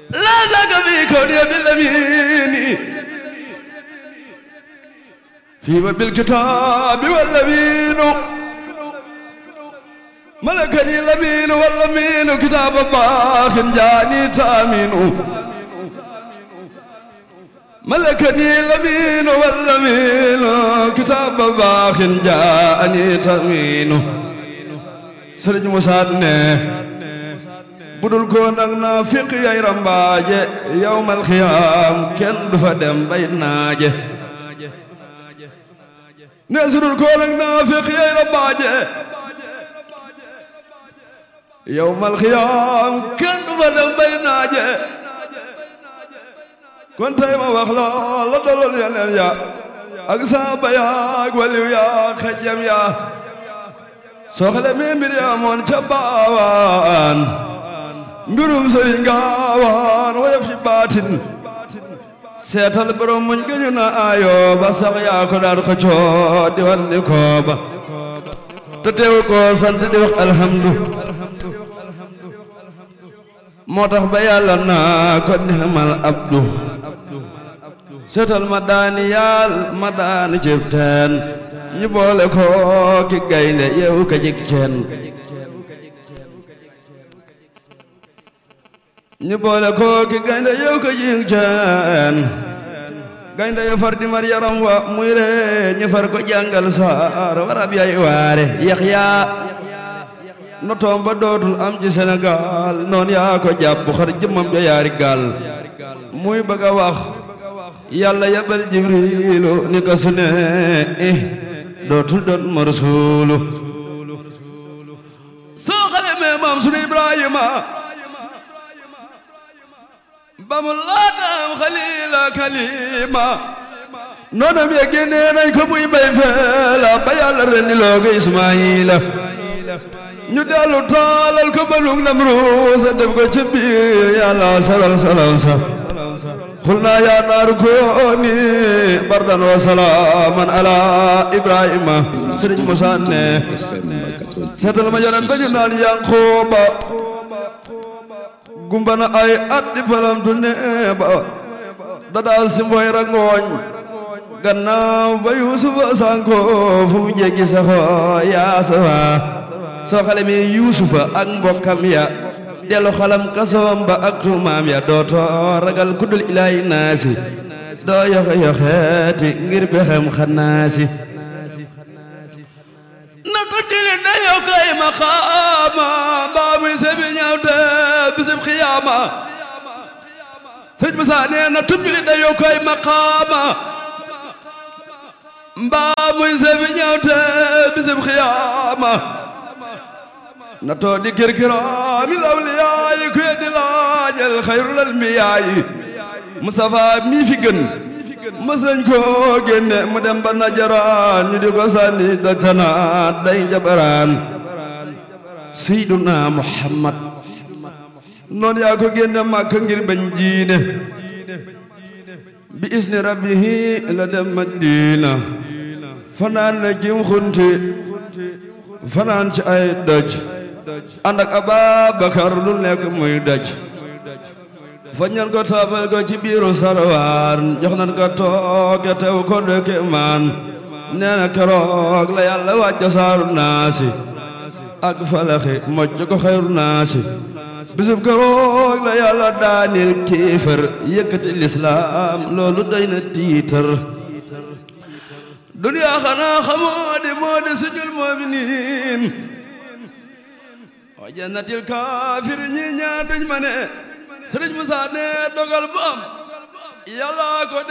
لا زاك في كوني بالأمين فيما بالكتاب والأمين ملكني الأمين والأمين كتاب باخ جاني تامين ملكني الأمين والأمين كتاب باخ جاني تامين سرج مسادنه budul ko nag naa fiq yay rambaaje yawmal xiyaam kenn du fa dem bay naaje ne sudul ko nag naa fiq yay rambaaje yawmal xiyaam kenn du fa dem bay naaje kon tey ma wax la la dolol yeneen ya ak saaba ya ak waliw ya xejjam ya soxla mi mbir ya moon ca baawaan mbirum sëriñ gaawaan woyof ci baatin seetal borom muñ gëñu na ayo ba sax yaa ko daan xëccoo di wan di kooba te teew ko sant di wax alhamdu moo tax ba yàlla naa ko nixmal abdu seetal ma daani yaal ma daani cib teen ñu boole ko ki gaynde yeewu ka jik ceen ñu boole ko ki gaynde yow ko jing ceen gaynde yo far di mar yaram wa muy re ñu far ko jàngal saar warab yay waare Yaxya notoom ba dootul am ci Sénégal noon yaa ko jàpp xar jëmmam ja yaari gaal muy bëgg a wax yàlla yabal jibrilu ni ko su ne dootul doon ma rasuulu soo xale mee maam sunu Ibrahima ba mu laataam xalila kalima noonam ya génnee nañ ko muy bay feela ba yàlla rendi loo ko Ismaayila ñu dellu taalal ko balug Namruusa def ko ci biir yàlla salal salam sa xul naa yaa naaru kooni bardan wa salaaman ala Ibrahima sëriñ Musaa ne seetal ma yonent ba ñu naan Yanqooba gumbana ay at di falamtu neeba dadaa si mboy rangooñ gannaaw ba yuusufa sanko fu mu jéggi saxo yaasawa soo xale mi yuusufa ak mbokkam ya delu xalam kasoom ba ak tuumaam ya dooto ragal kuddul ilaahi naasi doo yoxe yoxeeti ngir bexem xanaasi na ko jili na yow kay maqaama mbaa muy sebi ñaaw te bisib xiyaama sëriñ Musaa nee na tub jili na yow kay maqaama mbaa muy sebi ñaaw te bisib xiyaama na too di kirkiraami lawliyaayi kuye di laajal xayrul anbiyaayi Mustafa mii fi gën mës nañ ko génne mu dem ba najaraan ñu di ko sànni dajtanaat day jabaraan seyduna muhammad noonu yaa ko génne màkka ngir bañ diine bi isni rabbihi la dem madina fanaan na jim xunti fanaan ci ay doj ànd ak ababakar lu nekk muy doj fañ nan ko taabal ko ci biiru sarwaan jox nan ko tooke tew ko dëkke maan nee na keroog la yàlla wàcca saaru naasi ak falaxi mocc ko xayru naasi bisub keroog la yàlla daanil kéefër yëkkati lislaam loolu doy na tiitar duniyaa xanaa xamoo di moo di sujul mu'miniin wa jannatil kaafir ñi ñaa duñ ma ne Sëriñ Musaa ne dogal bu am yàlla ko